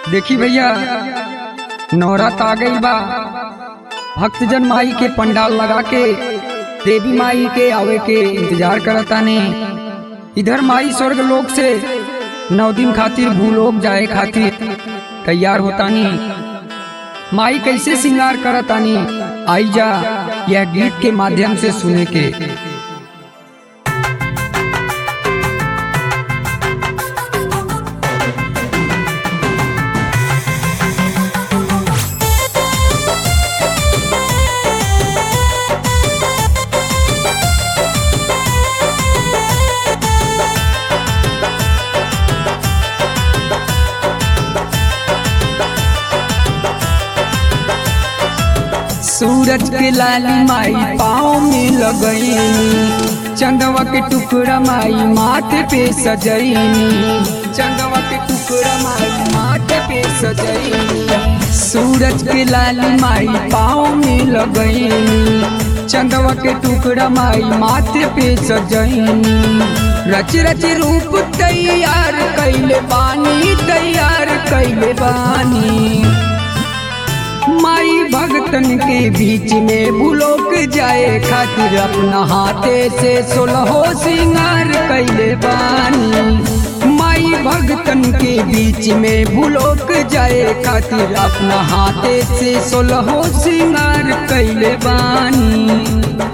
देखी भैया नवरात आ गई बा भक्तजन माई के पंडाल लगा के देवी माई के आवे के इंतजार करता ने इधर माई स्वर्ग लोक से नौ दिन खातिर भूलोक जाए खातिर तैयार होतानी माई कैसे श्रृंगार करतानी आई जा यह गीत के माध्यम से सुने के सूरज के लाली माई पाँव में लगईनी चंदवा के टुकड़ा माई माथे पे सजईनी चंदवा के टुकड़ा माई माथे पे सजईनी सूरज के लाली माई पाँव में लगईनी चंदवा के टुकड़ा माई माथे पे सजईनी रच रच रूप तैयार कैले बानी तैयार कैले बानी माई भगतन के बीच में बुलोक जाए खातिर अपना हाथे से सोलहो सिंगार कैले बानी माई भगतन के बीच में बुलोक जाए खातिर अपना हाथे से सोलहो सिंगार कैले बानी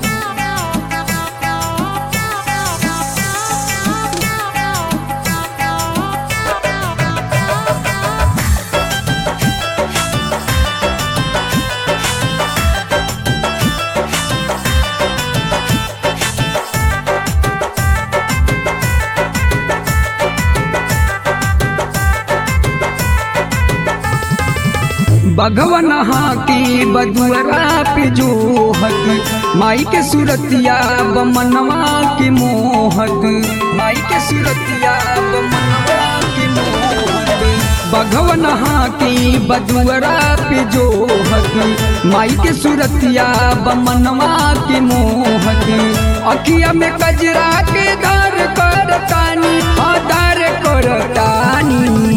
भगवन की बदुअरा पे जोहत माई के सुरतिया बमनवा के मोहत माई के सुरतिया बमनवा के मोहत भगवन की बदुअरा पे जोहत माई के सुरतिया बमनवा के मोहत अखिया में कजरा के दर कर तानी आधार कर तानी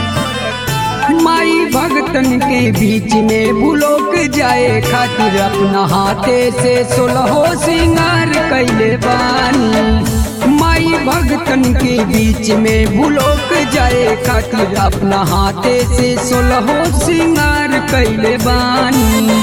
माई भगतन के बीच में बुलोक जाए खातिर अपना हाथे से सोलहो सिंगार कैले बानी माई भगतन के बीच में बुलोक जाए खातिर अपना हाथे से सोलहो सिंगार कैले बानी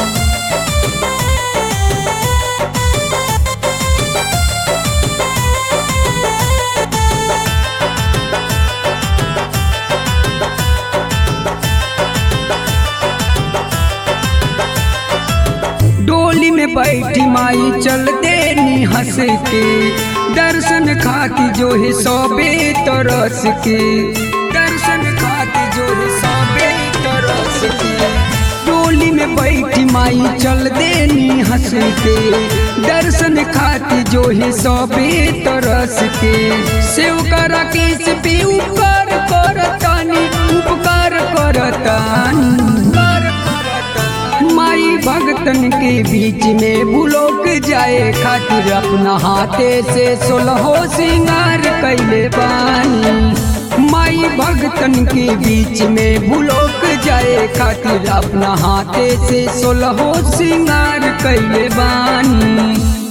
डोली में बैठी माई चलते नी हंस के दर्शन खाती जो है सौबे तरस के दर्शन खाती जो है सौबे तरस के डोली में बैठी माई चलते नी हंस के दर्शन खाती जो है सौबे तरस के सेव करा केस पे उपकार करतानी उपकार करतानी माई भगतन के बीच में बुलोक जाए खातिर अपना हाथे से सोलहो सिंगार कैले बानी माई भगतन के बीच में बुलोक जाए खातिर अपना हाथे से सोलहो सिंगार कैले बानी